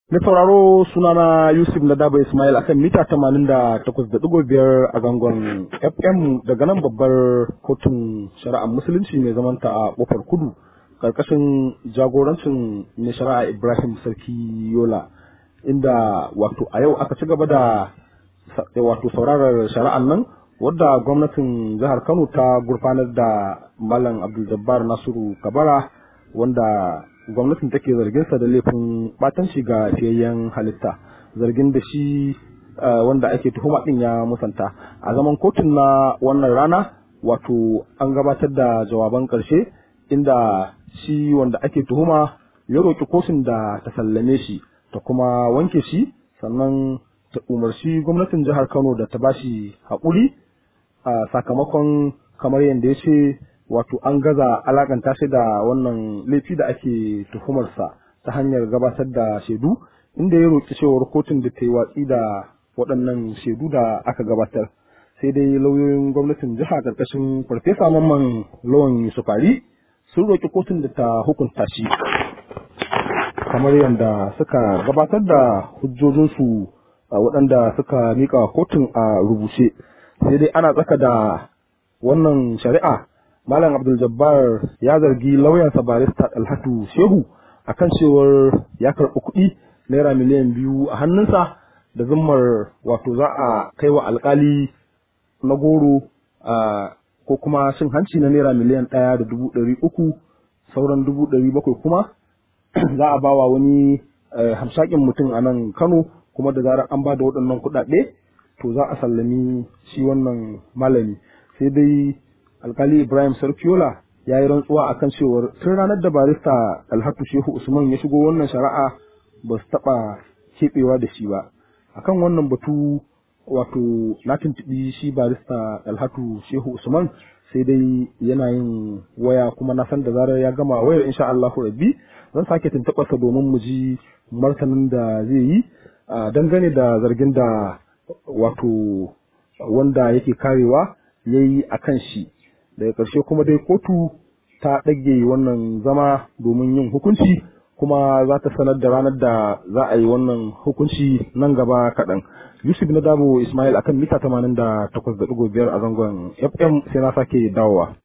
Mai sauraro sunana Yusuf Nadaba Ismail akan mita tamanin da takwas da ɗigo biyar a zangon FM daga nan babbar kotun shari'ar musulunci mai zamanta a ƙofar kudu ƙarƙashin jagorancin mai shari'a Ibrahim Sarki Yola inda wato a yau aka ci gaba da wato saurarar shari'ar nan wadda gwamnatin jihar Kano ta gurfanar da Malam Abdul Jabbar Nasiru Kabara wanda gwamnatin take zarginsa da laifin batanci ga fiyayyen halitta zargin da shi wanda ake tuhuma din ya musanta a zaman kotun na wannan rana wato an gabatar da jawaban karshe inda shi wanda ake tuhuma ya roƙi kotun da ta sallame shi ta kuma wanke shi sannan ta umarci gwamnatin jihar kano da ta bashi haƙuri a sakamakon kamar yadda ya ce wato an gaza alakanta shi da wannan laifi da ake tuhumarsa ta hanyar gabatar da shaidu inda ya roƙi cewar kotun da ta yi watsi da waɗannan shaidu da aka gabatar sai dai lauyoyin gwamnatin jiha ƙarƙashin farfesa mamman lawan yusufari sun roƙi kotun da ta hukunta shi kamar yadda suka gabatar da hujjojinsu waɗanda suka miƙa kotun a rubuce sai dai ana tsaka da wannan shari'a Malam Abdul Jabbar ya zargi lauyansa barista Alhatu Shehu akan cewar ya karɓi kuɗi naira miliyan biyu a hannunsa da zummar wato za a kai wa alkali na goro ko kuma cin hanci na naira miliyan ɗaya da dubu ɗari uku sauran dubu ɗari bakwai kuma za a bawa wani hamshakin mutum a nan Kano kuma da zarar an ba da waɗannan kuɗaɗe to za a sallami shi wannan malami sai dai alkali ibrahim sarkiola ya yi rantsuwa akan cewar tun ranar da barista alhatu shehu usman ya shigo wannan shari'a ba su taɓa keɓewa da shi ba akan wannan batu wato na tuntuɓi shi barista alhatu shehu usman sai dai yana yin waya kuma na san da zarar ya gama wayar insha Allahu rabbi zan sake tuntuɓarsa domin mu ji martanin da zai yi dangane da zargin da wato wanda yake karewa ya yi a kan shi daga ƙarshe kuma dai kotu ta ɗage wannan zama domin yin hukunci kuma za ta sanar da ranar da za a yi wannan hukunci nan gaba kaɗan yusuf na dabo ismail akan mita tamanin da takwas da ɗigo biyar a zangon fm sai na sake dawowa